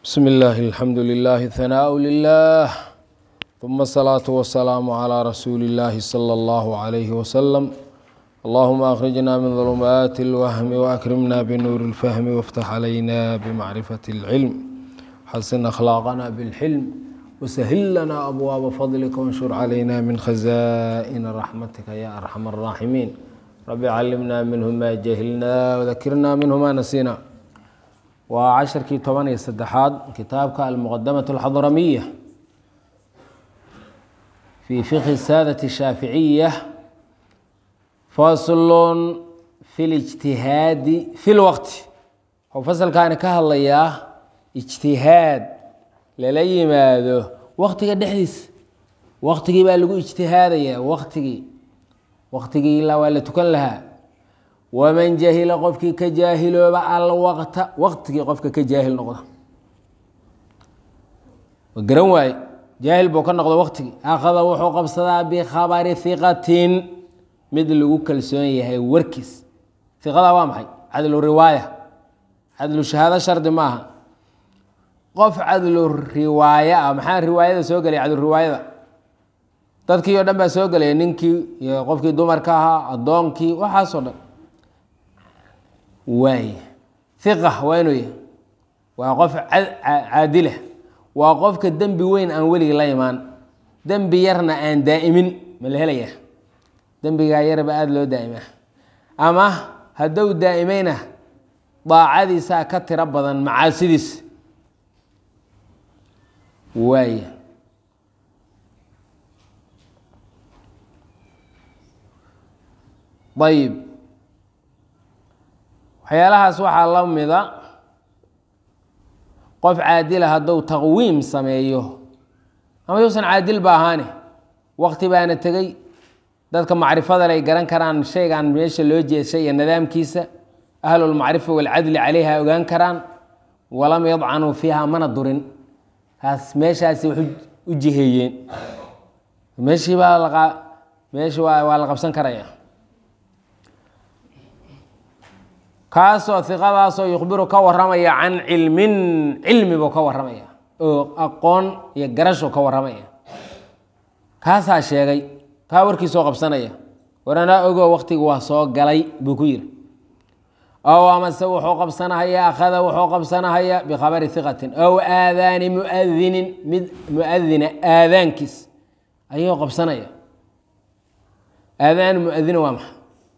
بسم الله الحمد لله ثناء لله ثم الصلاة والسلام على رسول الله صلى الله عليه وسلم اللهم أخرجنا من ظلمات الوهم وأكرمنا بنور الفهم وافتح علينا بمعرفة العلم حسن أخلاقنا بالحلم وسهل لنا أبواب فضلك وانشر علينا من خزائن رحمتك يا أرحم الراحمين رب علمنا منه ما جهلنا وذكرنا منه ما نسينا waa casharkii toban iyo saddexaad kitaabka almuqadamaة اlxadramiya fi fiqhi saadati shaaficiya faslun fi lijtihaadi fi lwaqti waxuu fasalkaani ka hadlayaa ijtihaad lala yimaado waqtiga dhexdiisa waqtigii baa lagu ijtihaadaya waqtigii waqtigii ilaa waa la tukan lahaa waman jahila qofkii ka jaahilooba alwaqta waqtigii qofka ka jaahil noqda garan waaye jaahil buu ka noqdo waqtigii akhada wuxuu qabsadaa bikhabari hiqatin mid lagu kalsoon yahay warkiis hiqadaa waa maxay cadlu riwaaya cadlu shahaado shardi maaha qof cadlu riwaaya ah maxaa riwaayada soo gelaya cadlu riwaayada dadkii oo dhan baa soo gelaya ninkii iyo qofkii dumarka ahaa addoonkii waxaasoo dhan waay hiqa waa inuu yahay waa qof caadila waa qofka dembi weyn aan weligii la imaan dembi yarna aan daa'imin ma la helaya dembigaa yarba aada loo daa'imaa ama hadduu daa'imayna daacadiisaa ka tiro badan macaasidiis waay ayib waxyaalahaas waxaa la mida qof caadila hadduu taqwiim sameeyo ama yuusan caadil ba ahaane waqti baana tegey dadka macrifada lay garan karaan shaygan meesha loo jeeshay iyo nidaamkiisa ahlulmacrifa walcadli caleyha ogaan karaan walam yadcanuu fiiha mana durin kaas meeshaasi wax u jiheeyeen meeshii baa meeshi waa la qabsan karaya kaasoo iqadaasoo yukhbiru ka waramaya can cilmin cilmi buu ka waramaya oo aqoon iyo garasho ka waramaya kaasaa sheegay kaa warkiisoo qabsanaya waranaa ogo waqtiga waa soo galay buu ku yiri ow amase wuxuu qabsanahaya akhada wuxuu qabsanahaya bikhabari hiqatin ow aadaani muadinin mid muadina aadaankiis ayuu qabsanaya aadaan muadina waa maxa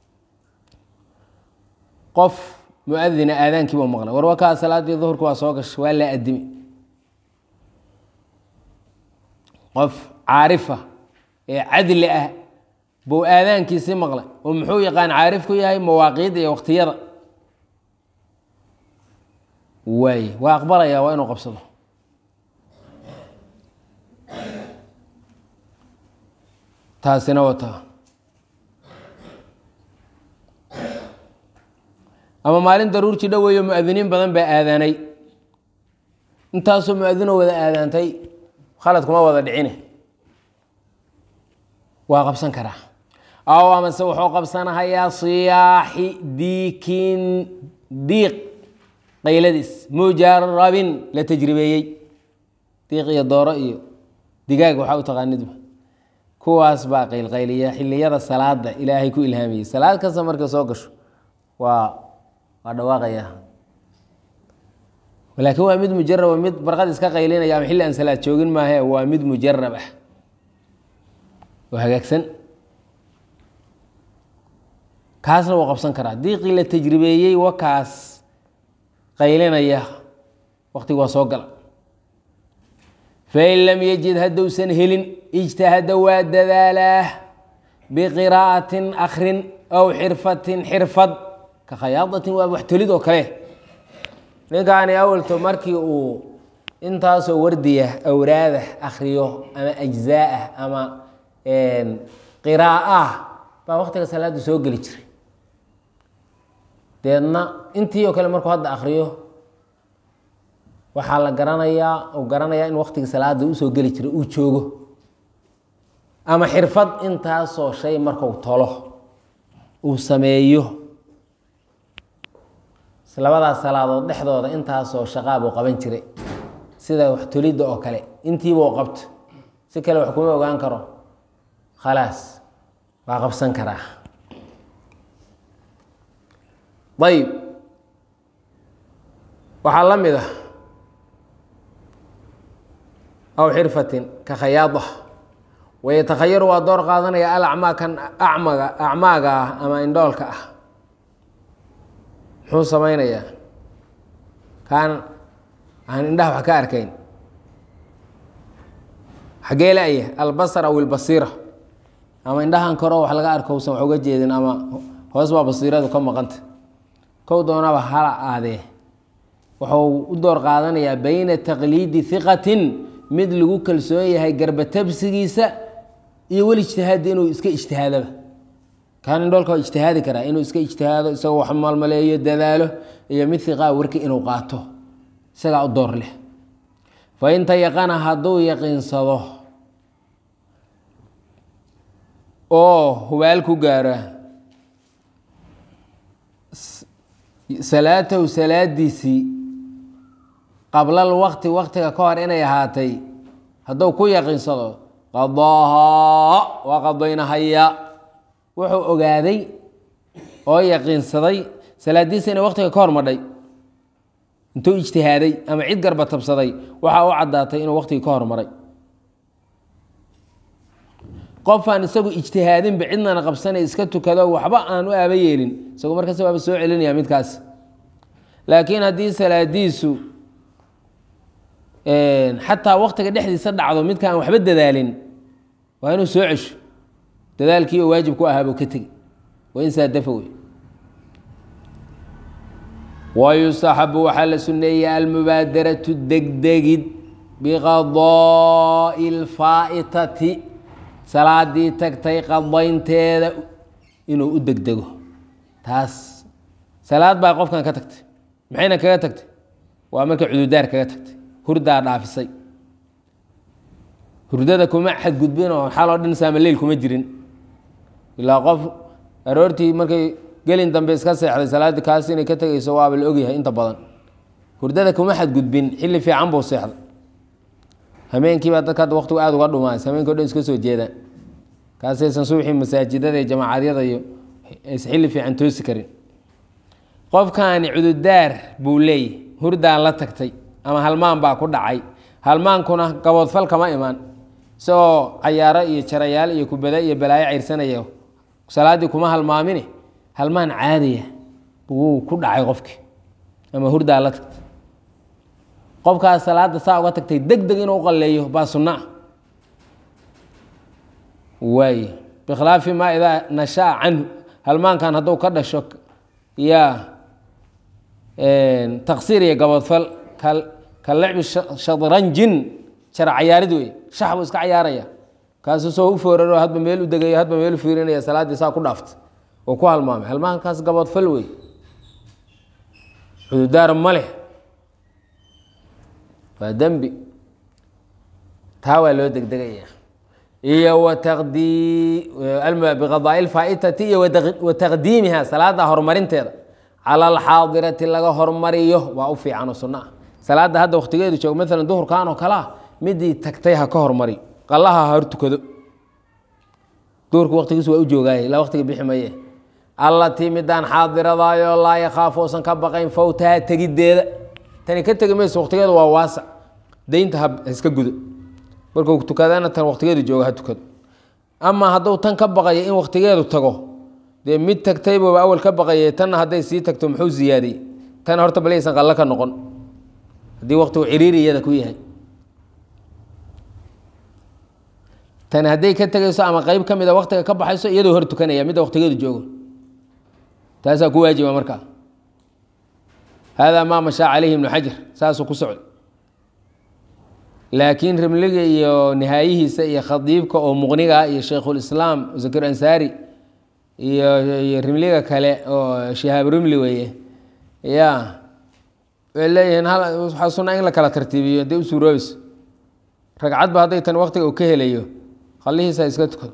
qof muadina aadaankii buu maqlay war wakaa salaadii duhurka waa soo gashay waa la adimi qof caarifa ee cadli ah buu aadaankiisii maqlay oo muxuu yaqaan caarif ku yahay mawaaqiida iyo waqtiyada waay waa aqbalaya waa inuu qabsado taasina wata ama maalin daruurtii dhoweeyo muadiniin badan baa aadaanay intaasoo muadinoo wada aadaantay khalad kuma wada dhicine waa qabsan karaa aw amase wuxuu qabsanahayaa siyaaxi diikin diiq qayladiis mujarabin la tajribeeyey diiq iyo dooro iyo digaag waxaa u taqaanidba kuwaas baa qaylqayliya xiliyada salaada ilaahay ku ilhaamiyey salaad kasta marka soo gasho waa waa dhawaaqaya laakiin waa mid mujaraba mid barqad iska qaylinaya ama xilli aan salaad joogin maahe waa mid mujarab ah oo hagaagsan kaasna wuu qabsan karaa diiqii la tajribeeyey wakaas qaylinaya waqtigi waa soo gala fain lam yajid hadduusan helin ijtahada waa dadaalaa biqiraa'atin akrin aw xirfatin xirfad ka khayaadatin waa wax tolid oo kale ninkaani awalto markii uu intaasoo wardiya awraada akriyo ama ajzaa'ah ama qiraa'ah baa waqtiga salaada soo geli jiray deedna intii oo kale markuu hadda akriyo waxaa la garanayaa uu garanayaa in waqtiga salaada usoo geli jiray uu joogo ama xirfad intaasoo shay marku tolo uu sameeyo labadaas salaadood dhexdooda intaasoo shaqaa buu qaban jiray sida wax tolidda oo kale intiibuu qabto si kale wax kuma ogaan karo khalaas waa qabsan karaa ayib waxaa la mid ah aw xirfatin ka khayaada wayatakhayaru waa door qaadanaya alacmaa kan acmaga acmaaga ah ama indhoolka ah muxuu samaynayaa kaan aan indhaha wax ka arkayn xaggee la-ya albasar aw ilbasiira ama indhahan koro wax laga arko usan wax uga jeedin ama hoos baa basiiradu ka maqanta kow doonaba hala aadee wuxuu u door qaadanayaa bayna taqliidi hiqatin mid lagu kalsoon yahay garbatabsigiisa iyo weli ijtihaadi inuu iska ijtihaadaba kaan indhoolka waa ijtihaadi karaa inuu iska ijtihaado isagoo wax maalmaleeyo dadaalo iyo mid hiqaa warki inuu qaato isagaa u door leh fa inta yaqana hadduu yaqiinsado oo hubaal ku gaara salaatahu salaadiisii qablal waqti waqtiga ka hor inay ahaatay hadduu ku yaqiinsado qadaahaa waa qadaynahaya wuxuu ogaaday oo yaqiinsaday salaadiisa inay waqtiga ka hor madhay intuu ijtihaaday ama cid garba tabsaday waxaa u caddaatay inuu waqtigii ka hormaray qofaan isagu ijtihaadinba cidnana qabsanay iska tukado waxba aan u aaba yeelin isagu markaas waaba soo celinaya midkaas laakiin haddii salaadiisu xataa waqtiga dhexdiisa dhacdo midkaan waxba dadaalin waa inuu soo cesho dadaalkii oo waajib ku ahaabuu ka tegi waa in saadafa wey wayustaxabu waxaa la suneeyey almubaadaratu degdegid biqadaa'i اlfaa'itati salaadii tagtay qadaynteeda inuu u degdego taas salaad baa qofkan ka tagtay maxayna kaga tagtay waa markay cududaar kaga tagtay hurdaa dhaafisay hurdada kuma xadgudbin oo xaloo dhan saamaleil kuma jirin ilaa qof aroortii markay gelin dambe iska seexday salaaddii kaas inay ka tegayso waaba la ogyahay inta badan hurdada kuma xadgudbin xilli fiican buu seexday hameenkiibaa dadka hadda waqtigu aada uga dhumaas hameenki o dhan iska soo jeedaan kaasaysan suuxii masaajidada iyo jamaacadyada iyo aysan xilli fiican toosi karin qofkaani cududaar buu leeyahy hurdaan la tagtay ama halmaan baa ku dhacay halmaankuna gaboodfal kama imaan isagoo cayaaro iyo jarayaal iyo kubada iyo balaayo cayrsanaya salaaddii kuma halmaamine halmaan caadiya buu ku dhacay qofkii ama hurdaa la tagtay qofkaas salaada saa uga tagtay deg deg inuu qalleeyo baa sunno ah waay bikhilaafi maa idaa nashaa canhu halmaankan hadduu ka dhasho yaa taqsiir iyo gaboodfal ka lecbi shadranjin jara cayaarid wey shax buu iska cayaaraya kaasuu soo u fooraro hadba meel u degayo hadba meel u fiirinaya salaaddii saa ku dhaaftay oo ku halmaamay halmaankaas gaboodfal wey cududaar ma leh waa dembi taa waa loo degdegaya iyo biqadaa'i lfaa'itati iyo wa taqdiimiha salaada horumarinteeda cala alxaadirati laga hormariyo waa u fiican oo sunno ah salaadda hadda waqtigeedu joogo maalan duhurkan oo kalea midii tagtay ha ka hormari qallaha ha hor tukado duhurka waqtigiisu waa u joogaaye ilaa waqtiga bixi maye allatii midaan xaadiradaayoo laa yakhaafu uusan ka baqayn fawtaha tegiddeeda tani ka tegi mayso waqtigeedu waa waasac deynta ha iska gudo markuu tukadana tan waqtigeedu jooga ha tukado ama hadduu tan ka baqayo in waqtigeedu tago dee mid tagtaybuba awal ka baqaye tanna hadday sii tagto muxuu ziyaadiyey tan horta balaysan qallo ka noqon haddii waqtigu ciriiriyada ku yahay tani hadday ka tegayso ama qeyb ka mida waqtiga ka baxayso iyadoo hor tukanaya midda waqtigeedu joogo taasaa ku waajiba markaa hada maa mashaa calayhi ibnu xajar saasuu ku socday laakiin rimliga iyo nihaayihiisa iyo khadiibka oo muqniga iyo shaykhulislaam zakir ansaari iyo iyo rimliga kale oo shihaab rimli weeye ya way leeyihiin hal waxaa sunaa in la kala tartiibiyo hadday u suuroobayso ragcadba hadday tan waqtiga uu ka helayo qallihiisa iska tukado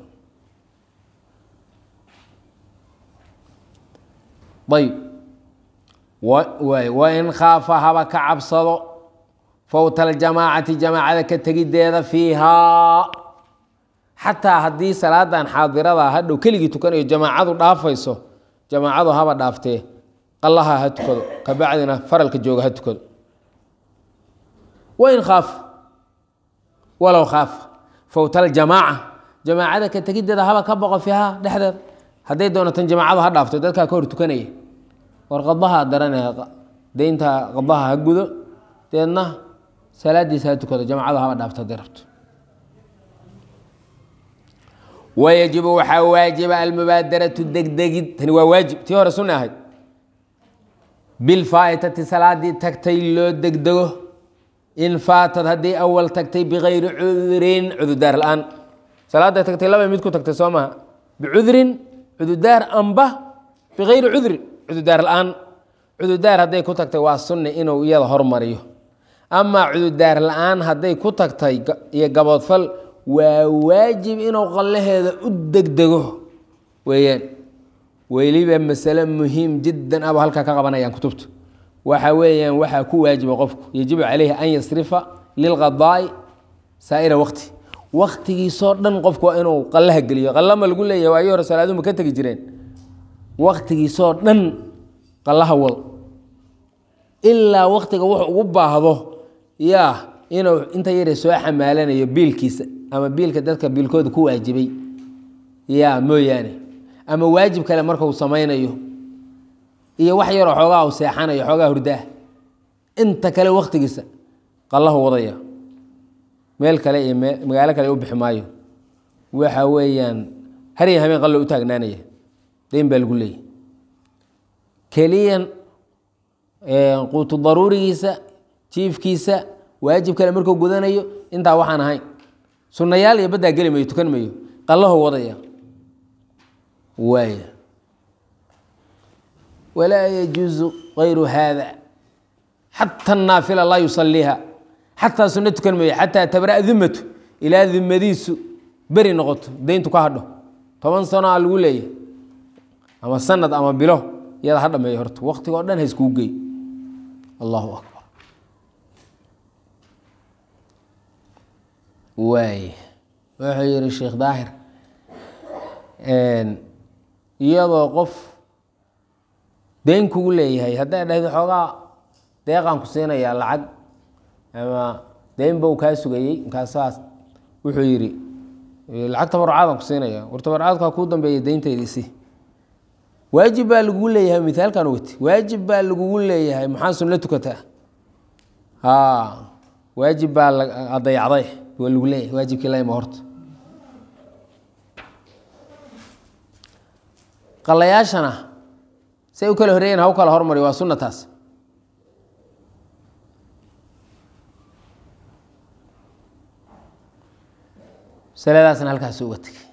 ayb waay wain khaafa haba ka cabsado fowta aljamaacati jamaacada ka tegideeda fiihaa xataa haddii salaadan xaadirada hadhow keligii tukanayo jamaacadu dhaafayso jamaacadu haba dhaaftee qallaha ha tukado kabacdina faralka jooga ha tukado wain khaaf walow khaaf fowta aljamaaca jamaacada ka tegideeda haba ka boqo fiihaa dhexdeeda hadday doonatan jamaacadu ha dhaafto dadkaa ka hor tukanaya war qadaha daranaya deynta qadaha ha gudo deedna salaadiisa ha tukado jamaacadu haba dhaafto hadday rabto wayajibu waxaa waajiba almubaadaratu degdegid tani waa waajib tii hore sunna ahayd bilfaa'itati salaadii tagtay loo degdego in faatad haddii awal tagtay bikayri cudurin cududaar la-aan salaada tagtay laba mid ku tagtay soo maha bicudrin cududaar amba bikayri cudrin cududaar la-aan cududaar hadday ku tagtay waa sunni inuu iyada hormariyo amaa cududaar la-aan hadday ku tagtay iyo gaboodfal waa waajib inuu qallaheeda u degdego weeyaan weliba masale muhiim jiddan aba halkaa ka qabanayaan kutubta waxa weeyaan waxaa ku waajiba qofku yajibu calayhi an yasrifa lilqadaa'i saa'ira waqti waktigiisoo dhan qofku waa inuu qallaha geliyo qallama lagu leeyahay waayii hore salaaduhu ma ka tegi jireen waktigiisoo dhan qallaha wal ilaa waktiga wuxuu ugu baahdo yaa inuu inta yare soo xamaalanayo biilkiisa ama biilka dadka biilkooda ku waajibay yaa mooyaane ama waajib kale markau samaynayo iyo wax yaroo xoogaa u seexanayo xoogaa hurdaah inta kale waktigiisa qallahu wadaya meel kale iyo magaalo kale u bixi maayo waxa weeyaan harya habeen qallo u taagnaanaya dayn baa lagu leeyahy keliyan quutu daruurigiisa jiifkiisa waajib kale markuu gudanayo intaa waxaan ahayn sunnayaal iyo baddaa geli mayo tukan mayo qallaho wadaya waaya walaa yajuusu kayru haada xata naafila laa yusaliiha xataa sunno tukan mayo xataa tabra dimatu ilaa dimadiisu beri noqoto dayntu ka hadho toban sano a lagu leeyahy ama sanad ama bilo iyada ha dhameeyo horta waktigoo dhan ha iskuu gey allahu akbar waay wuxuu yihi sheekh daahir iyadoo qof dayn kugu leeyahay hadday dhahdo xoogaa deeqaan ku siinayaa lacag ama dayn ba u kaa sugayey markaasaas wuxuu yidhi lacag tabarucaadaan ku siinaya war tabarucaadkaa kuu dambeeya dayntaydiisi waajib baa lagugu leeyahay mithaalkan wati waajib baa lagugu leeyahay maxaa sunno tukataa ha waajib baa adayacday waa lagu leeyahay waajibkii layma horta qalayaashana say u kala horeeyen ha u kala hormari waa sunna taas saladaasna halkaas uga tegay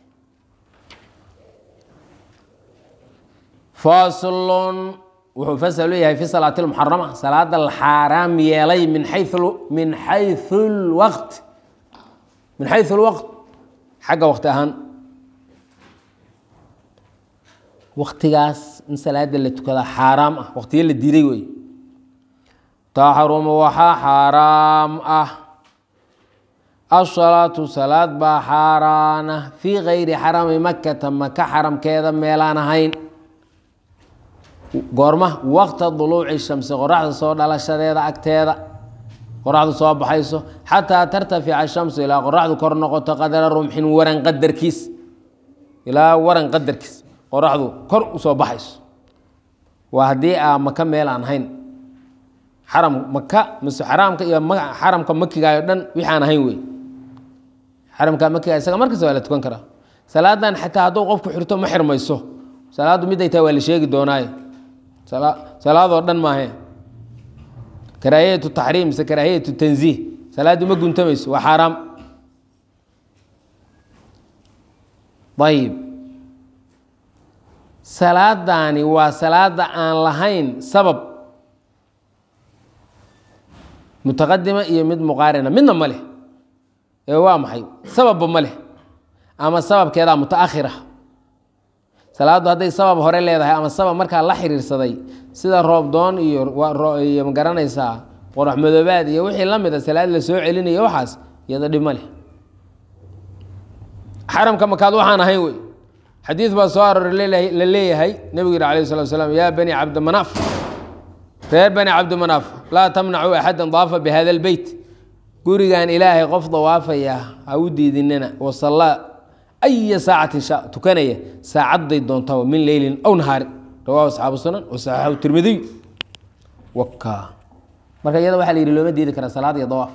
faslun wuxuu fasal u yahay fi salaati lmuxarama salaada la xaaraam yeelay min xayu min xayu lwaqt min xayu lwaqt xagga waqti ahaan waktigaas in salaada la tukadaa xaaraam ah waqtiyo la diiday wey taxrumu waxaa xaaraam ah asalaatu salaad baa xaaraana fii kayri xarami makata maka xaramkeeda meelaan ahayn goorma waqta duluuci shamsi qoraxda soo dhalashadeeda agteeda qoraxdu soo baxayso xataa tartafica shamsu ilaa qoraxdu kor noqoto qadara rumxin waran qadarkiis ilaa waran qadarkiis qoraxdu kor usoo baxayso waa haddii aa maka meel aan ahayn xaram maka mise xaraamka iyo xaramka makigaayo dhan wixi aan ahayn wey xaramka makiga isaga markasta waa la tukan karaa salaadan xataa hadduu qofku xirto ma xirmayso salaaddu miday tahay waa la sheegi doonaaye salaadoo dhan maahe karaahiyatu taxriim mise karaahiyatu tanziih salaaddu ma guntamayso waa xaaraam ayib salaadaani waa salaada aan lahayn sabab mutaqadima iyo mid muqaarina midna ma leh ee waa maxay sababba ma leh ama sababkeedaa mutaakhira salaaddu hadday sabab hore leedahay ama sabab markaa la xiriirsaday sida roobdoon iyo iyo ma garanaysaa qorax madoobaad iyo wixii la mida salaad la soo celinayo waxaas iyada dhib ma leh xaramka makaad waxaan ahayn wey xadiid baa soo arooray la leeyahay nebigu yihi alayh salatu slam yaa bani cabdimanaaf reer bani cabdimanaaf laa tamnacuu axadan daafa bihada lbeyt gurigan ilaahay qof dawaafaya ha u diidinina wasallaa aya saacatin sha tukanaya saacadday doontaba min leylin aw nahaarin rawahu asxaabu sunan wasaxaxu tirmidiy waka marka iyada waxaa la yidhi looma diidi kara salaad iyo dawaaf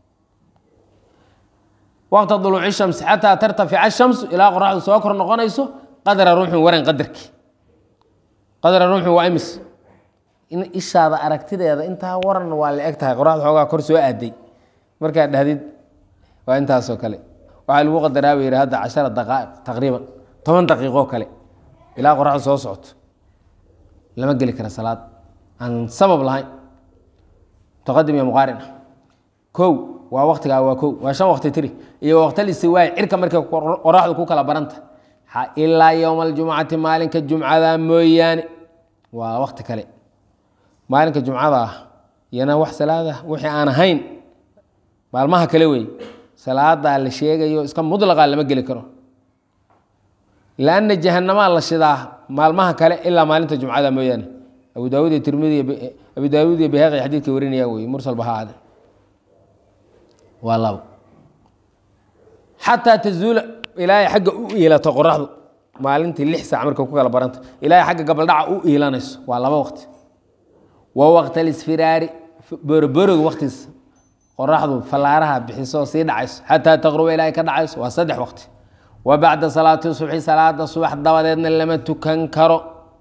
waqta duluuci shamsi xataa tartafica shamsu ilaa qoraxdu soo kor noqonayso qadra ruuxin waran qadarki qadra ruuxin waa imis in ishaada aragtideeda intaa waran waa la eg tahay qoraxda xoogaa kor soo aaday markaad dhahdid waa intaasoo kale waxaa lagu qadaraa ba yidhi hadda cashara daqaa'iq taqriiban toban daqiiqoo kale ilaa qoraxdu soo socoto lama geli kara salaad aan sabab lahayn mutaqadim iyo muqaarin ah kow waa waktigaa waa kow waa shan wakti tiri iyo waqtalistiwaay cirka markay qoraxdu ku kala baranta ilaa yowma aljumcati maalinka jumcada mooyaane waa wakti kale maalinka jumcada ah iyana wax salaada wixii aan ahayn maalmaha kale wey salaadaa la sheegayo iska mudlaqa lama geli karo lanna jahanamaa la shidaa maalmaha kale ilaa maalinta jumcada mooyaane abu daawud iyo tirmidi abu daawud iyo bayhaqi xadiidka warinaya wey mursal baha ade waa labo xataa tazuula ilaahay xagga u iilato qoraxdu maalintii lix saac marka ku kala baranta ilaahay xagga gabaldhaca u iilanayso waa laba waqti wa waqta lisfiraari boroborog waqtiis qoraxdu fallaaraha bixiso sii dhacayso xataa taqruba ilaahay ka dhacayso waa saddex waqti wa bacda salaati subxi salaada subax dabadeedna lama tukan karo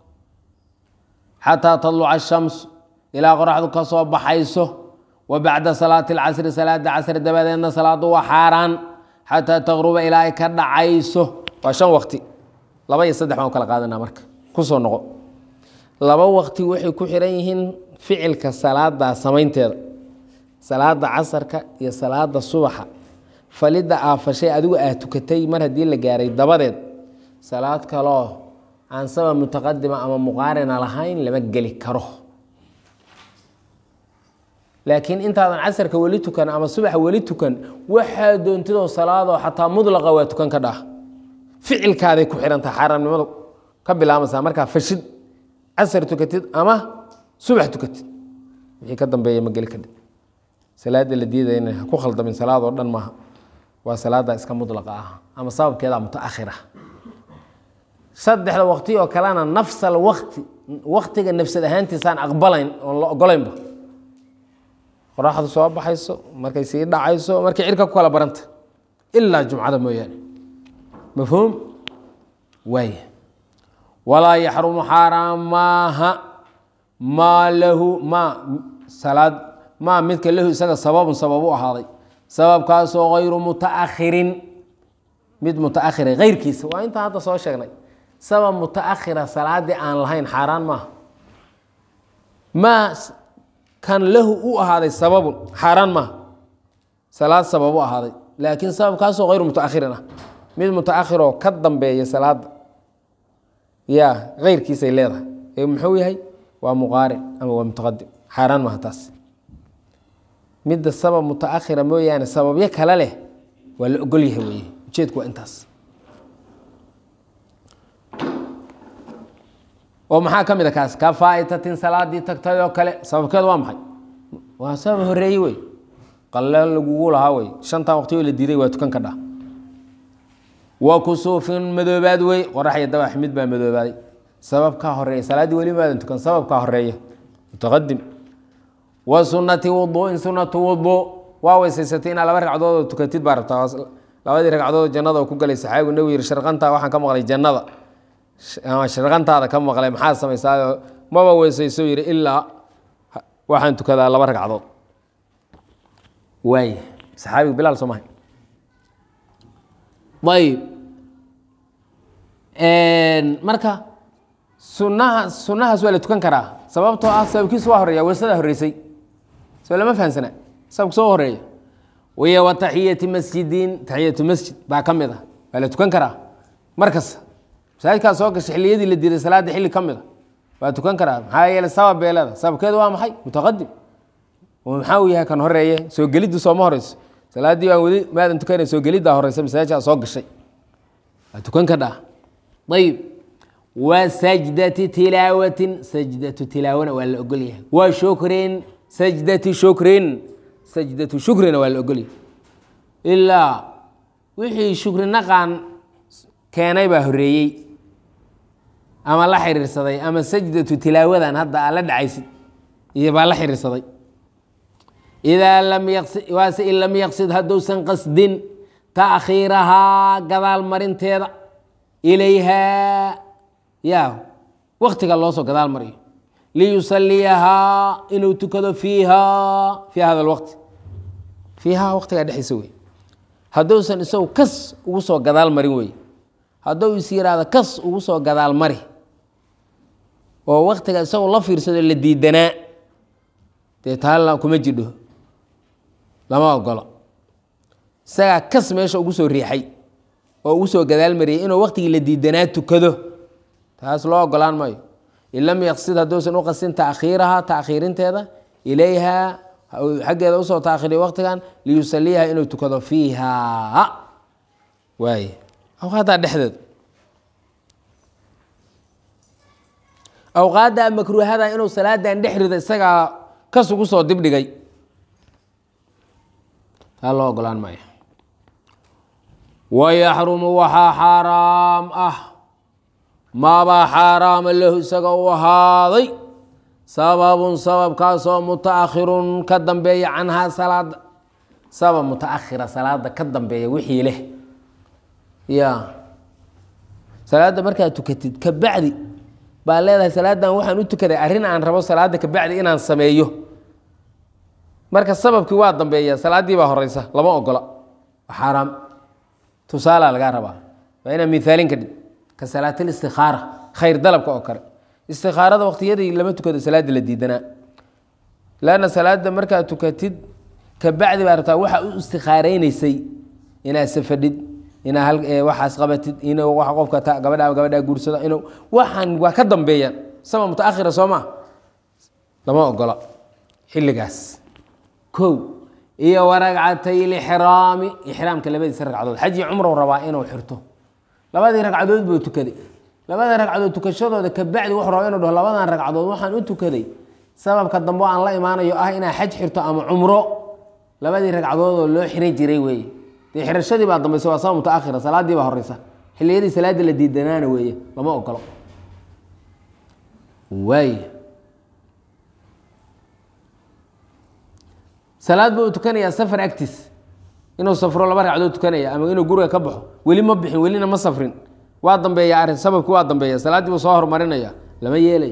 xataa tadluca ashamsu ilaa qoraxdu ka soo baxayso wa bacda salaati alcasri salaada casri dabadeedna salaadu waa xaaraan xataa taqruba ilaa ay ka dhacayso waa shan waqti laba iyo saddex baan u kala qaadanaa marka kusoo noqo laba waqti waxay ku xiran yihiin ficilka salaada samaynteeda salaada casarka iyo salaada subaxa falidda aafashay adigu aad tukatay mar haddii la gaaray dabadeed salaad kaloo aan sabab mutaqadima ama muqaarina lahayn lama geli karo laakiin intaadan casarka weli tukan ama subaxa weli tukan waxaa doontidoo salaadoo xataa mudlaqa waa tukan ka dhah ficilkaaday ku xihantaha xaaraamnimadu ka bilaamaysaa markaa fashid casar tukatid ama subax tukatid wixii ka dambeeya ma geli kadhib salaada la diidayna ha ku khaldamin salaadoo dhan maaha waa salaada iska mudlaqa ah ama sababkeeda mutaakhira saddexda waqti oo kalena nafsal waqti waqtiga nafsad ahaantiisaan aqbalayn oon la ogolaynba qoraxdu soo baxayso markay sii dhacayso markay cirka ku kala baranta ilaa jumcada mooyaane mafhuum waay walaa yaxrumu xaaraan maaha maa lahu maa salaad maa midka lahu isaga sababun sabab u ahaaday sababkaasoo hayru mutaakhirin mid mutaakhira keyrkiisa waa intaan hadda soo sheegnay sabab mutaakhira salaadii aan lahayn xaaraan maaha maa kan lahu u ahaaday sababun xaaraan maaha salaad sabab u ahaaday laakiin sababkaasoo hayru mutaakhirin ah mid mutaakhiroo ka dambeeya salaada ya keyrkiisay leedahay ee muxuu yahay waa muqaarin ama waa mutaqadim xaaraan maaha taas midda sabab mutaakhira mooyaane sababyo kale leh waa la ogol yahay weye ujeedku waa intaas oo maxaa ka mid a kaas ka faa'itatin salaadii tagtay oo kale sababkeedu waa maxay waa sabab horeeye wey qalle lagugu lahaa wey shantan waqti oo la diiday waa tukan ka dhah wa kusuufin madoobaad wey qorax iyo dabax mid baa madoobaaday sababkaa horeeya salaaddii weli maadan tukan sababkaa horeeya mutaqadim wa sunati wuduuin sunatu wuduu waa weysaysatay inaa laba ragcadood oo tukatid baa rabtaa labadii ragcadood jannada oo ku galay saxaabigu nabigu yihi sharqantaa waxaan ka maqlay jannada ama sharqantaada ka maqlay maxaa samaysaa maba weysayso yihi ilaa waxaan tukadaa laba ragcadood waay saxaabigu bilaal soo mahay ayib marka sunaha sunahaas waa la tukan karaa sababtoo ah sababkiisu waa horeeya weysadaa horeysay soo lama fahamsana sababka soo horeeya wiya wa taxiyati masjidin taxiyatu masjid baa ka mid ah waa la tukan karaa markasta masaajidkaa soo gashay xilliyadii la diiday salaadda xilli ka mid a waa tukan karaa maxaa yeele sabab bee leeda sababkeedu waa maxay mutaqadim oo maxaa uu yahay kan horeeye soo geliddu sooma horeyso salaaddii baan weli maadan tukanay soo geliddaa horeysa masaajaa soo gashay waa tukan ka dhaa ayib wa sajdati tilaawatin sajdatu tilaawona waa la ogol yahay wa shukrin sajdati shukrin sajdatu shukrina waa la ogol yahay ilaa wixii shukri naqan keenay baa horeeyey ama la xiriirsaday ama sajdatu tilaawadan hadda aa la dhacaysid iyo baa la xiriirsaday idaa lam yaqsid waase in lam yaqsid hadduusan qasdin taakhiirahaa gadaal marinteeda ilayhaa ya waktiga loo soo gadaal mariyo liyusaliyahaa inuu tukado fiiha fii hada lwaqti fiihaa waqtigaa dhexdiisa wey hadduusan isagu kas ugu soo gadaal marin wey hadduu is yiraahdo kas ugu soo gadaal mari oo waktiga isagu la fiirsado la diidanaa dee taa kuma jidho lama ogolo isagaa kas meesha ugu soo riixay oo ugu soo gadaal mariyay inuu waktigii la diidanaa tukado taas loo ogolaan maayo in lam yaqsid hadduusan u qasin taakhiiraha taakhiirinteeda ilayha xaggeeda usoo taakhiriyo waktigan liyusaliyaha inuu tukado fiiha waay awqaaddaa dhexdeeda awqaadda makruuhada inuu salaadan dhex rido isagaa kas ugu soo dibdhigay taa loo ogolaan maayo wayaxrumu waxaa xaaraam ah maabaa xaaraama lahu isaga u ahaaday sababun sababkaasoo mutaakhirun ka dambeeya canhaa salaada sabab mutaakhira salaada ka dambeeya wixii leh ya salaadda markaad tukatid ka bacdi baa leedahay salaadan waxaan u tukaday arrin aan rabo salaada ka bacdi inaan sameeyo marka sababkii waa dambeeya salaaddii baa horeysa lama ogola waa xaaraam tusaalaa lagaa rabaa waa inaa miaalin ka dhig ka salaatil istikaara khayr dalabka oo kale istikaarada waqtiyadii lama tukado salaada la diidanaa lanna salaada markaad tukatid ka bacdi baa rabtaa waxa u istikaareynysay inaad safadhid inaa waxaas qabatid in wa qofka gabadha gabadhaa guursada inuu waxaan waa ka dambeeyaan sama mutaakhira soo maa lama ogola xilligaas kow iyo waragcatay lixraami ixraamka labadiisa ragcadood xaji cumrow rabaa inuu xirto labadii ragcadood buu tukaday labada ragcadood tukashadooda kabacdi wuxuu rabaa inuu dhaho labadan ragcadood waxaan u tukaday sababka dambe aan la imaanayo ah inaa xaj xirto ama cumro labadii ragcadood oo loo xiran jiray weeye dee xirashadii baa dambaysa waa sabab mutaakhira salaadii baa horeysa xilliyadii salaada la diidanaana weeye lama ogolo waay salaad buu tukanayaa safar agtiis inuu safro laba ragcadood tukanaya ama inuu guriga ka baxo weli ma bixin welina ma safrin waa dambeeya arrin sababkii waa dambeeya salaaddii buu soo horumarinaya lama yeelayo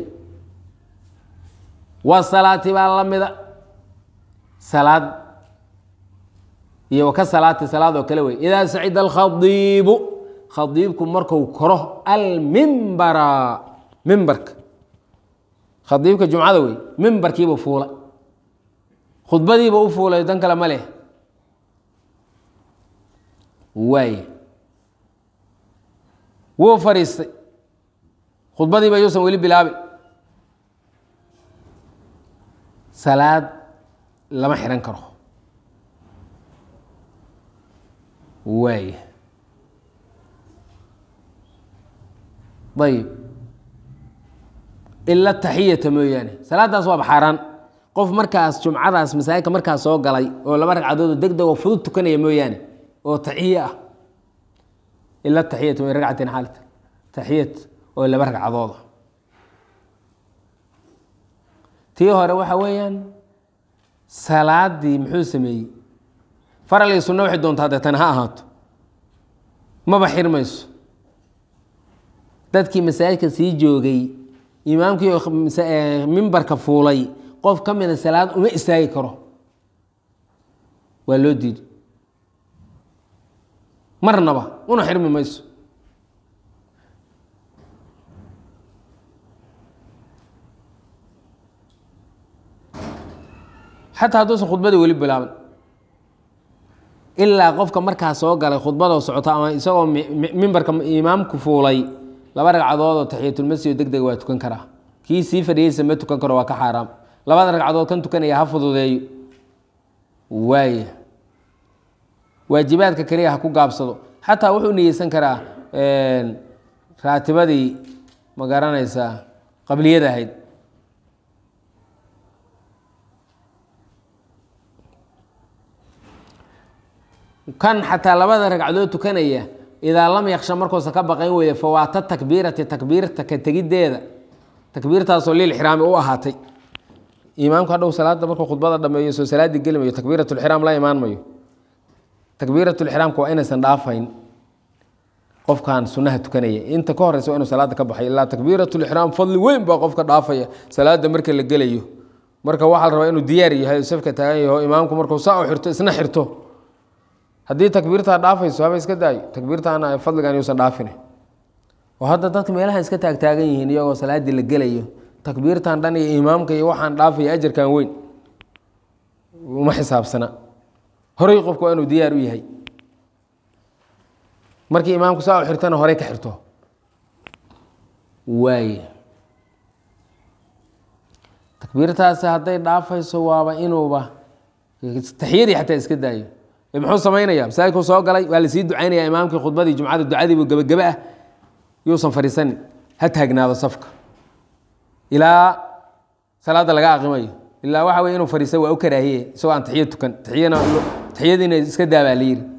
wa salaati baa la mida salaad iyo waka salaati salaad oo kale wey idaa sacida alkhadiibu khadiibku marku koro almimbara mimbarka khadiibka jumcada wey mimbarkiibuu fuula khudbadiiba u fuulay dan kale ma leh waay wuu fadhiistay khudbadiiba yuusan weli bilaabin salaad lama xihan karo waay ayib ila taxiyata mooyaane salaaddaas waaba xaaraan qof markaas jumcadaas masaajidka markaas soo galay oo laba ragcadood oo deg deg oo fudud tukanaya mooyaane oo taxiye ah ila taxiyat way ragcatin xaalit taxiyat oo laba ragcadooda tii hore waxa weeyaan salaadii muxuu sameeyey faral iyo sunno waxay doontaa dee tan ha ahaato maba xirmayso dadkii masaajidka sii joogay imaamkii mimbarka fuulay qof ka mida salaad uma istaagi karo waa loo diiday marnaba una xirmi mayso xataa hadduusan khudbadii weli bilaaban ilaa qofka markaa soo galay khudbadoo socoto ama isagoo mimbarka imaamku fuulay laba ragcadood oo taxiyatulmasjid deg deg waa tukan karaa kii sii fadhiyeysa ma tukan karo waa ka xaaraam labada ragcadood kan tukanaya ha fududeeyo waaya waajibaadka keliya ha ku gaabsado xataa wuxuu niyeysan karaa raatibadii ma garanaysaa qabliyada ahayd kan xataa labada ragcadood tukanaya idaa lam yaksha markuusan ka baqayn weeye fawaata takbiirati takbiirta ka tegiddeeda takbiirtaasoo lilxiraami u ahaatay imaamku hadhow salaada markuu khudbada dhameeyo soo salaadii geli mayo takbiiratulxiraam la imaan mayo takbiiratulxiraamka waa inaysan dhaafayn qofkan sunaha tukanaya inta ka horeysa waa inuu salaada ka baxay ilaa takbiiratulixraam fadli weyn baa qofka dhaafaya salaada marka la gelayo marka waxaa la rabaa inuu diyaar yahay safka taagan yaho imaamku markuu saa u xirto isna xirto haddii takbiirtaa dhaafayso haba iska daayo takbiirtaana fadligan yuusan dhaafin oo hadda dadka meelaha iska taagtaagan yihiin iyagoo salaadii la gelayo takbiirtan dhan iyo imaamka iyo waxaan dhaafaya ajarkan weyn uma xisaabsana horey qofku waa inuu diyaar u yahay markii imaamku saa u xirtana horey ka xirto waay takbiirtaasi hadday dhaafayso waaba inuuba taxiyadii xataa iska daayo muxuu samaynayaa masaajidkuu soo galay waa lasii ducaynaya imaamkii khudbadii jumcada ducadiibu gebagebe ah yuusan fadhiisanin ha taagnaado safka ilaa salaada laga aqimayo ilaa waxa wey inuu fadhiisa waa u karaahiye isagoo aan taxiya tukan taiyana taxiyadiina iska daabaa la yiri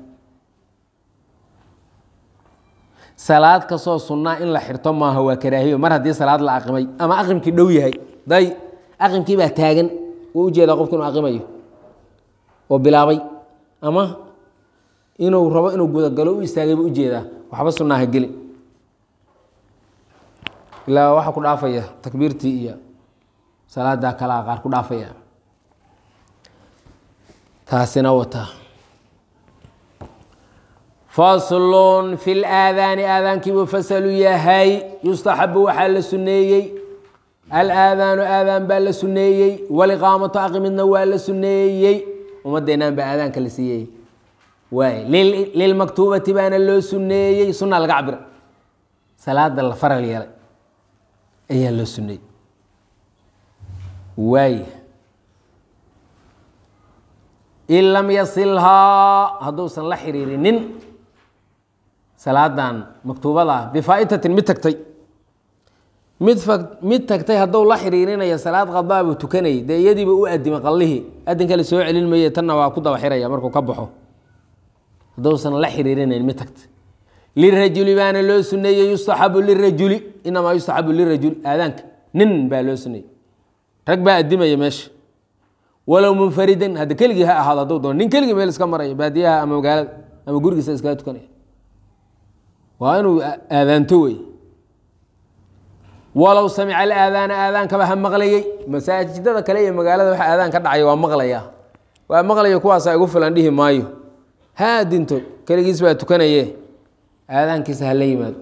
salaad kastoo sunnaa in la xirto maaha waa karaahiyo mar haddii salaad la aqimay ama aqimkii dhow yahay day aqimkii baa taagan wuu ujeedaa qofku inuu aqimayo oo bilaabay ama inuu rabo inuu gudagalo u istaagayba ujeedaa waxba sunaaha geli ilaa waxaa ku dhaafaya takbiirtii iyo salaada kalaa qaar ku dhaafaya taasina wata faslun fi laadaani aadaankiibuu fasalu yahay yustaxabu waxaa la suneeyey alaadaanu aadaan baa la suneeyey waliqaamatu aqimidna waa la suneeyey ummadeenaan baa aadaanka la siiyey waay lilmaktuubati baana loo suneeyey sunaa laga cabira salaada la faral yeelay ayaa loo suneeyey waay in lam yasilhaa hadduusan la xiriirinin salaadan maktuubada bifaa'itatin mid tagtay mid mid tagtay hadduu la xiriirinaya salaad qadaa buu tukanayay dee iyadiiba u adimay qallihii adinka la soo celin maye tanna waa ku daba xiraya markuu ka baxo hadduusan la xiriirinayn mid tagtay lirajuli baana loo suneeyey yustaxabu lirajuli inamaa yustaxabu lirajuli aadaanka nin baa loo suneeyey rag baa adimaya meesha walow munfaridan hadda keligii ha ahaado hadduu doono nin keligii meel iska maraya baadiyaha ama magaalada ama gurigiisa iskaga tukanaya waa inuu aadaanto wey walow samica alaadaana aadaankaba ha maqlayey masaajidada kale iyo magaalada waxa aadaan ka dhacaya waa maqlaya waa maqlaya kuwaasa igu filan dhihi maayo ha dinto keligiis baa tukanaye aadaankiisa hala yimaado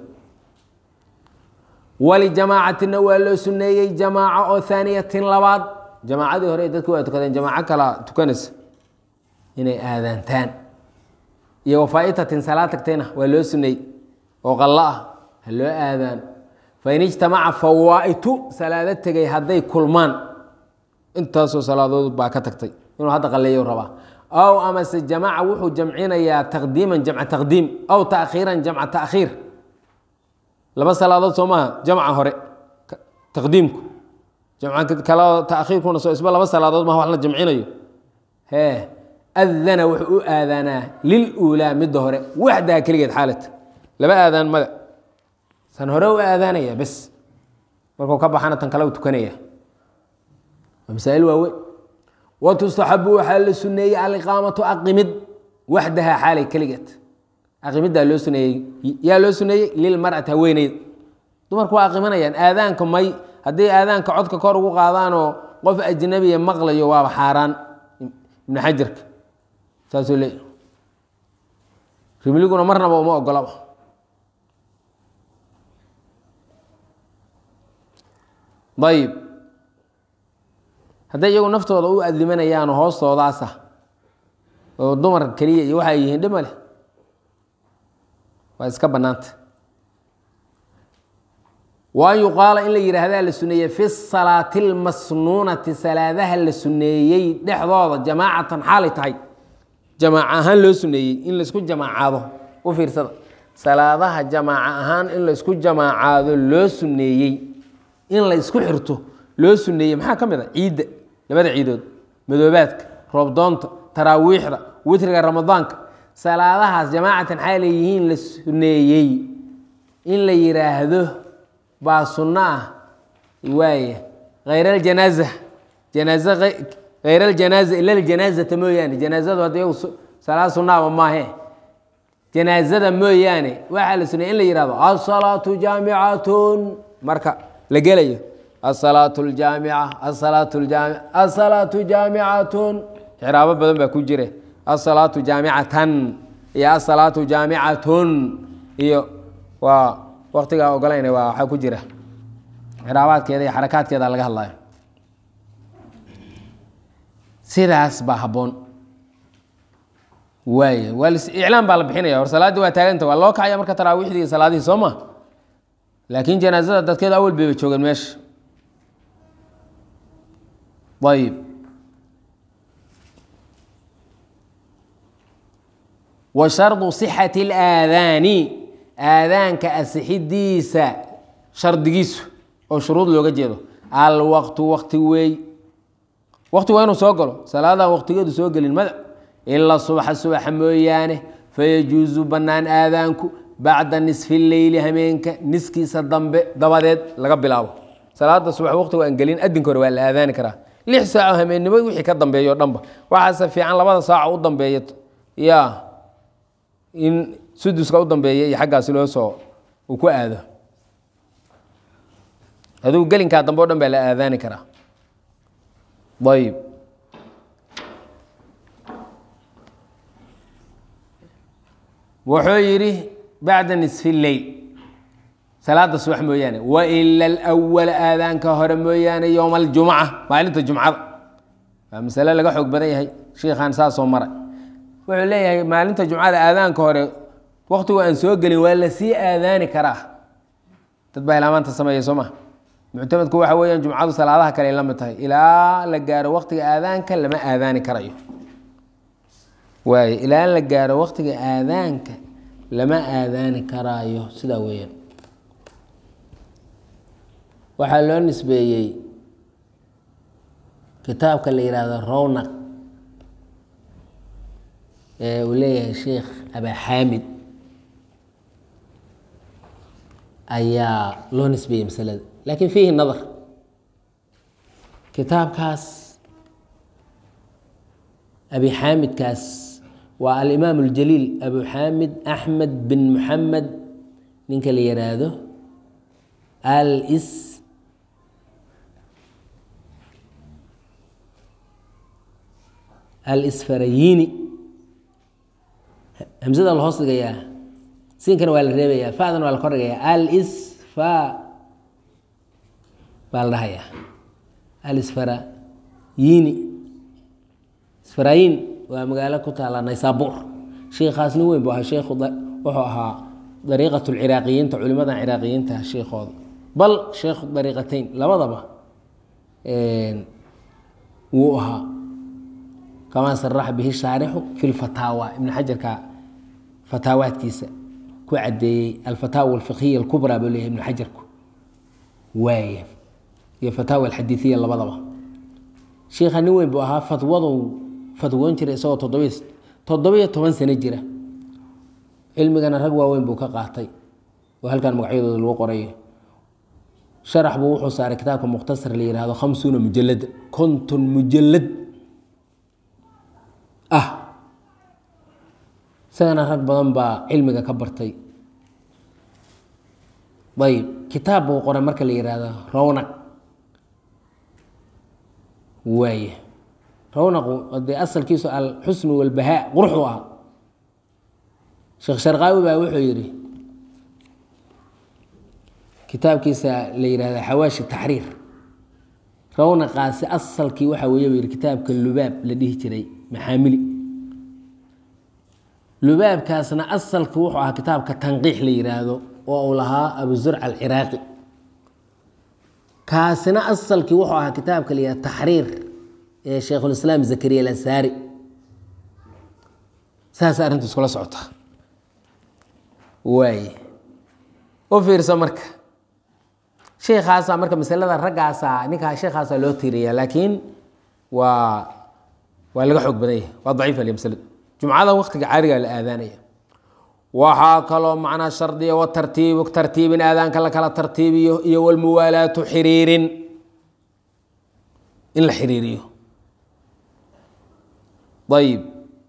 walijamaacatina waa loo suneeyey jamaaco oo haaniyatin labaad jamaacadii hore dadku waa tukadeen jamaaco kala tukanaysa inay aadaantaan iyo wafaaitatin salaad tagtayna waa loo suneeyey oo qallo ah ha loo aadaan fain ijtamaca fawaa'itu salaado tegay hadday kulmaan intaasoo salaadood baa ka tagtay inuu hadda qaleeyo rabaa aw amase jamaca wuxuu jamcinayaa taqdiiman jamca taqdiim aw taakhiiran jamca taakhiir laba salaadood soo maaha jamca hore taqdiimku jamca kale taakhiirkuna soo isba laba salaadood maha wax la jamcinayo hee adana wuxuu u aadaanaa liluulaa midda hore waxdaha keligeed xaalata laba aadaan mada san hore u aadaanaya bes markuu ka baxana tan kale u tukanaya waa masaa'il waaweyn watustaxabu waxaa la suneeyey aliqaamatu aqimid waxdaha xaalay keligeed aqimiddaa loo suneeyey yaa loo suneeyey lilmar'ati haweeneyd dumarku waa aqimanayaan aadaanka may haddii aadaanka codka kor ugu qaadaanoo qof ajnabiya maqlayo waaba xaaraan ibnu xajarka saasuu leeya rimliguna marnaba uma ogolaba ayib hadday iyagu naftooda u adimanayaan hoostoodaasa oo dumar keliya iyo waxay yihiin dhima leh waa iska bannaanta wa an yuqaala in la yidhaahdaa la suneeyey fi salaati lmasnuunati salaadaha la suneeyey dhexdooda jamaacatan xaalay tahay jamaac ahaan loo suneeyey in laysku jamaacaado u fiirsada salaadaha jamaaca ahaan in laysku jamaacaado loo suneeyey in la ysku xirto loo suneeyey maxaa ka mid a ciidda labada ciidood madoobaadka roobdoonta taraawiixda witriga ramadaanka salaadahaas jamaacatan xaa leeyihiin la suneeyey in la yidhaahdo baa sunno ah waaya hayr aljanaaza janaaza hayr aljanaaza ila ljanaazata mooyaane janaazadu hadda iyagu salaad sunnaaba maahe janaazada mooyaane waxaa la suneeyey in la yihahdo asalaatu jaamicatun marka la gelayo asalaatu ljaamica asalaatu ljaamic asalaatu jaamicatun xiraabo badan baa ku jire asalaatu jaamicatan iyo asalaatu jaamicatun iyo waa waktigaa ogolayna waa waxaa ku jira xiraabaadkeeda iyo xarakaadkeeda laga hadlayo sidaas baa habboon waay waa iclaan baa la bixinaya hor salaaddii waa taaganta waa loo kacaya marka taraawiixdii iyo salaadihii soo ma laakiin janaazada dadkeeda awal bayba joogeen meesha ayib wa shardu sixati اlaadaani aadaanka asixidiisa shardigiisu oo shuruud looga jeedo alwaqtu wakti weey wakti waa inuu soo galo salaadan waqtigeedu soo gelin mada ilaa subaxa subaxa mooyaane fayajuusu bannaan aadaanku bacda nisfi leyli hameenka niskiisa dambe dabadeed laga bilaabo salaada subax waqtigu aan gelin adinka hore waa la aadaani karaa lix saaco hameennimo wixii ka dambeeyo o dhanba waxaase fiican labada saaco u dambeeya ya in suduska u dambeeya iyo xaggaasi loo soo uu ku aado adugu gelinkaa dambe o dhan baa la aadaani karaa ayib wuxuu yidhi bacda nisfi leyl salaada subax mooyaane waila alwala aadaanka hore mooyaane yowma aljumca maalinta jumcada waa masale laga xoog badan yahay shiikhan saasoo maray wuxuu leeyahay maalinta jumcada aadaanka hore waktigu aan soo gelin waa lasii aadaani karaa dad baa ilaamaanta sameeya soo ma muctamadku waxa weeyaan jumcadu salaadaha kale ay la mid tahay ilaa la gaaro waktiga aadaanka lama aadaani karayo waay ilaa la gaaro waktiga aadaanka lama aadaani karaayo sidaa weeyaan waxaa loo nisbeeyey kitaabka la yihahdo rownaq ee uu leeyahay sheikh abaxaamid ayaa loo nisbeeyey masalada laakiin fiihi nadar kitaabkaas abi xaamidkaas waa alimaam اljaliil abu xaamid axmed bin muxamed ninka la yihaahdo alis alisfarayini hamsada la hoos dhigayaa siinkana waa la reebayaa fadana waa la kor dhigayaa alisfa baa la dhahayaa alisfarayini isfarayin waa magaalo ku taala naysabur sheikhaas nin weyn bu ahaa sheikhu wuxuu ahaa dariiqat lciraaqiyiinta culimadan ciraaqiyiinta sheikooda bal sheikhu dariiqatayn labadaba wuu ahaa kamaa saraxa bihi shaarixu fi lfataawa ibn xajarka fataawaadkiisa ku cadeeyey alfataawa alfiqhiya alkubraa buu leeyahy ibn xajarku waaya iyo fataawa alxadiiiya labadaba sheikha nin weyn buu ahaa fatwadu fatwoon jira isagoo toddobiy toddobiyo toban sano jira cilmigana rag waaweyn buu ka qaatay oo halkan magacyadooda lagu qorayo sharax buu wuxuu saaray kitaabka mukhtasar la yihahdo khamsuuna mujalada konton mujalad ah isagana rag badan baa cilmiga ka bartay ayb kitaab buu qoray marka la yihahdo rownaq waaya rownaqu dee asalkiisu alxusnu walbahaa quruxdu ahaa sheekh sharqaawi baa wuxuu yidhi kitaabkiisa la yihahda xawaashi taxriir rownaqaasi asalkii waxaa weeye buu yihi kitaabka lubaab la dhihi jiray maxaamili lubaabkaasna asalki wuxuu ahaa kitaabka tanqiix la yihaahdo oo uu lahaa abu zurca alciraaqi kaasina asalkii wuxuu ahaa kitaabka la yihah taxriir ee shaykhulislaam zakariya alansaari saas arrintu iskula socota waay u fiirsa marka sheikaasaa marka masalada raggaasaa ninkaa sheikaasaa loo tiiriya laakiin waa waa laga xoog badan yahay waa daciif ale masladu jumcada waktiga caadigaa la aadaanaya waxaa kaloo macnaa shardiya watartiibu tartiibin aadaanka la kala tartiibiyo iyo walmuwaalaatu xiriirin in la xiriiriyo ayib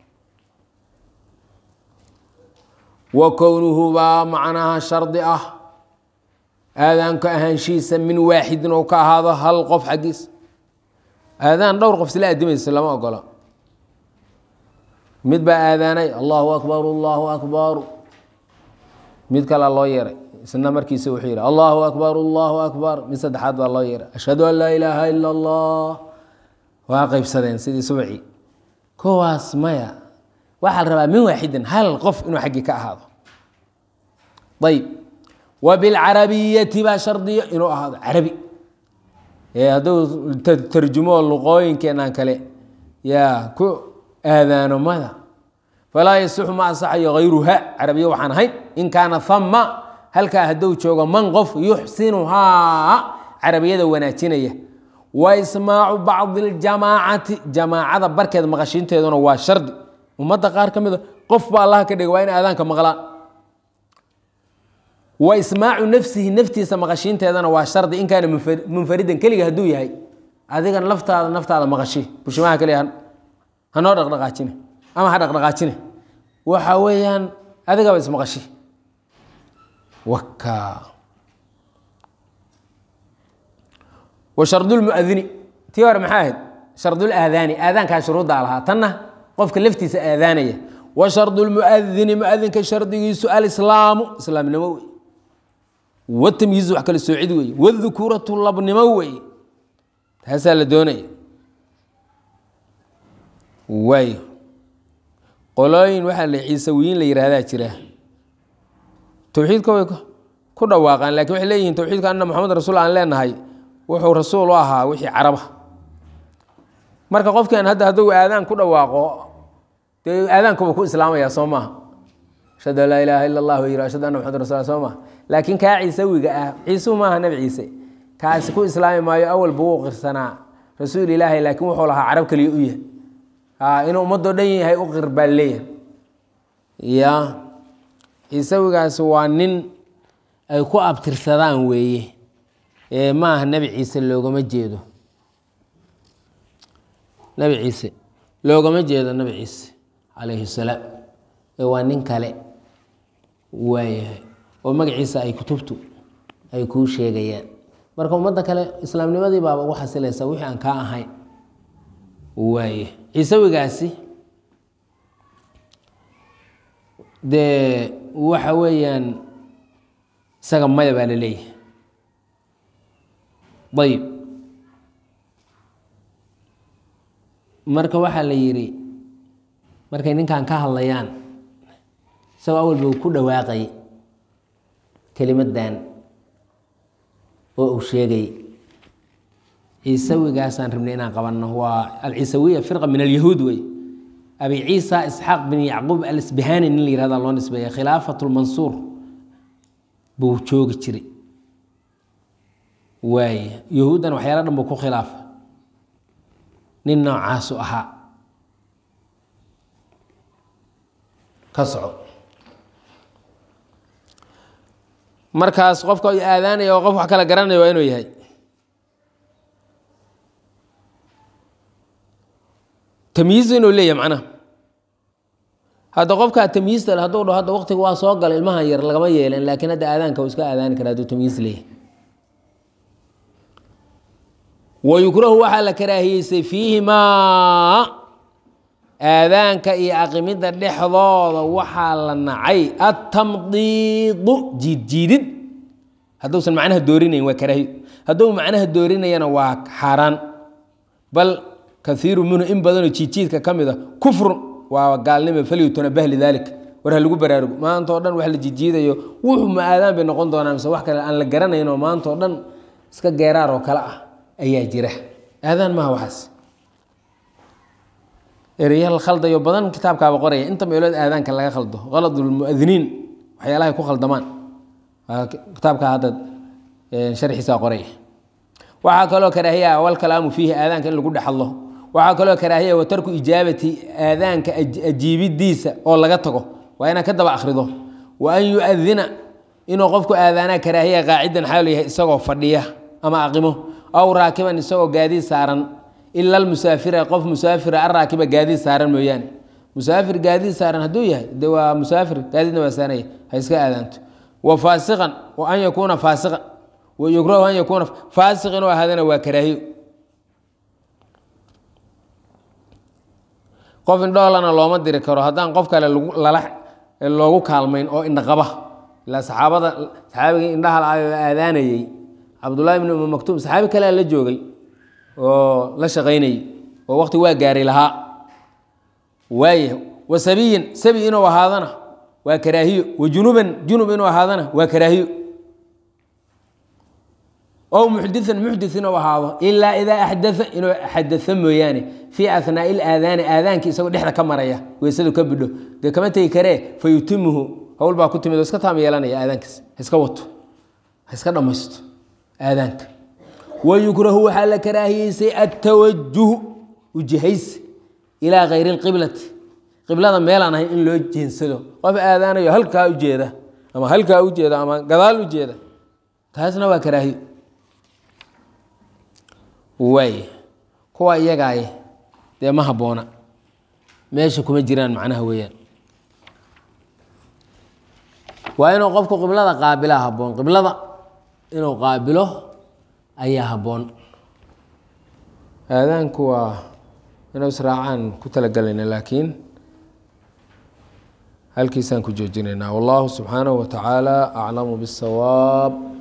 wa kownuhu baa macnaha shardi ah aadaanka ahaanshihiisa min waaxidin oo ka ahaado hal qof xaggiis aadaan dhowr qof isla adimaysa lama ogola mid baa aadaanay allahu akbar allahu akbar mid kalea loo yeeray isna markiisa wuxuu yihi allahu akbar allahu akbar mid saddexaad baa loo yeeray ashhadu an laa ilaaha ila allah waa qeybsadeen sidii subcii kowaas maya waxaa la rabaa min waaxidin hal qof inuu xaggii ka ahaado ayb wa bilcarabiyati baa shardiya inuu ahaado carabi hadduu tarjumo luqooyinkeenan kale yaa ku aadaano mada falaa yasixu ma asaxayo hayruha carabiya waxaan ahayn in kaana hama halkaa hadduu joogo man qof yuxsinuhaa carabiyada wanaajinaya wa ismaacu bacdi اljamaacati jamaacada barkeed maqashiinteeduna waa shardi ummadda qaar ka mida qof ba allaha ka dhigay waa in aadaanka maqlaan wa ismaacu nafsihi naftiisa maqashiinteedana waa shardi in kaana munfaridan keliga hadduu yahay adigan laftaada naftaada maqashi bushimaha keliya hanoo dhaqdhaqaajine ama ha dhaqdhaqaajine waxa weeyaan adigaba ismaqashi waka wa shardulmuadini tii hore maxaa ahayd shardul aadaani aadaankaa shuruuddaa lahaa tanna qofka laftiisa aadaanaya wa shardulmuadini muadinka shardigiisu alislaamu islaamnimo wey watamyiizu wax kala soocid wey wadukuuratu labnimo wey taasaa la doonaya waayo qolooyin waxaa la ciisawiyiin la yihahdaa jira towxiidka way ku dhawaaqaan lakin waxay leeyihiin towxiidka anna moxamed rasuul aan leenahay wuxuu rasuul u ahaa wixii caraba marka qofkan hadda hadduu aadaan ku dhawaaqo dee aadaankuba ku islaamaya soo maaha ashhadu an laa ilaaha ila allah yiri ashhadu anna maxamad rasul soo maha laakiin kaa ciisawiga ah ciisuhu maaha nebi ciise kaasi ku islaami maayo awal buu u qirsanaa rasuul ilaahay laakiin wuxuu lahaa carab kaliya u yahay inuu ummadoo dhan yahay u qir baa leeyahay ya ciisawigaasi waa nin ay ku abtirsadaan weeye ee maaha nebi ciise loogama jeedo nebi ciise loogama jeedo nebi ciise calayhi salaam ee waa nin kale waayahay oo magaciisa ay kutubtu ay kuu sheegayaan marka ummadda kale islaamnimadii baaba ugu xasilaysa wixii aan kaa ahayn waaye ciisawigaasi dee waxa weeyaan isaga maya baa la leeyahay ayib marka waxaa la yidhi markay ninkan ka hadlayaan isagoo awal buu ku dhawaaqay kelimadan oo uu sheegay ciisawigaasaan rabnay inaan qabanno waa alciisawiya firqa min alyahuud wey abi ciisa isxaaq bin yacquub alisbihani nin la yihahda loo nisbeeya khilaafat lmansuur buu joogi jiray waay yahuuddan waxyaala dhan buu ku khilaafa nin noocaasu ahaa ka soco markaas qofka aadaanaya oo qof wax kala garanaya waa inuu yahay tamyiiz inuu leeyahay macnaha hadda qofkaa tamyiista le hadduu dhaho hadda waqtiga waa soo gala ilmahan yar lagama yeelan laakiin hadda aadaanka uu iska aadaani kara hadduu tamyiis leeyahay wayukrahu waxaa la karaahiyeysay fiihimaa aadaanka iyo aqimidda dhexdooda waxaa la nacay atamdiidu jiidjiidid hadduusan macnaha doorinayn waa karaahiyo hadduu macnaha doorinayana waa xaaraan bal kaiiru minhu in badanoo jiidjiidka ka mid a kufrun waa gaalnimo falyutanabah lidaalika war ha lagu baraarugo maanta o dhan wax la jiidjiidayo wuxuu ma aadaan bay noqon doonaa mise wax kale aan la garanayn oo maanta o dhan iska geeraar oo kale ah ayaa jira aadaan maaha waxaas ereya la khaldayo badan kitaabkaaba qoraya inta meelood aadaanka laga khaldo qaladulmuadiniin waxyaalahay ku khaldamaan kitaabka hadda sharxiisaa qoraya waxaa kaloo karaahiya walkalaamu fiihi aadaanka in lagu dhexadlo waxaa kaloo karaahiya wa tarku ijaabati aadaanka ajiibidiisa oo laga tago waa inaan ka daba akhrido wa an yu-adina inuu qofku aadaanaa karaahiya qaacidan xaalu yahay isagoo fadhiya ama aqimo aw raakiban isagoo gaadiid saaran ila almusaafira qof musaafira araakiba gaadiid saaran mooyaane musaafir gaadiid saaran hadduu yahay de waa musaafir gaadiidna waa saanaya ha iska aadaanto wa faasiqan wa an yakuuna faasiqan wa yukrahu an yakuuna faasiq inuu ahaadana waa karaahiyo qof indhoolana looma diri karo haddaan qof kale lala loogu kaalmayn oo indhaqaba ilaa saxaabada saxaabigii indhaha la aadaanayey cabdullahi bn umu maktuum saxaabi kalea la joogay oo la shaqaynayey oo waqti waa gaaray lahaa waaya wa sabiyin sabi inuu ahaadana waa karaahiyo wa junuban junub inuu ahaadana waa karaahiyo ow muxdian muxdi inuu ahaado ilaa idaa axdaa inuu xadaa mooyaane fii ahnaai ilaadaani aadaankii isagoo dhexda ka maraya weysadu ka bidho dee kama tegi karee fa yutimuhu hawl baa ku timid oo iska taam yeelanaya aadaankiis ha iska wato ha iska dhammaysto aadaanka wayukrahu waxaa la karaahiyeysay atawajuhu ujihaysi ilaa kayri lqiblati qiblada meelaan ahayn in loo jeensado qof aadaanayo halkaa ujeeda ama halkaa ujeeda ama gadaal ujeeda taasna waa karaahiyo waay kuwa iyagaay dee ma habboona meesha kuma jiraan macnaha weeyaan waa inuu qofku qiblada qaabilaa habboon qiblada inuu qaabilo ayaa habboon aadaanku waa inuu israacaan ku talagelayna laakiin halkiisaan ku joojinaynaa wallahu subxaanahu wa tacaala aclamu biاsawaab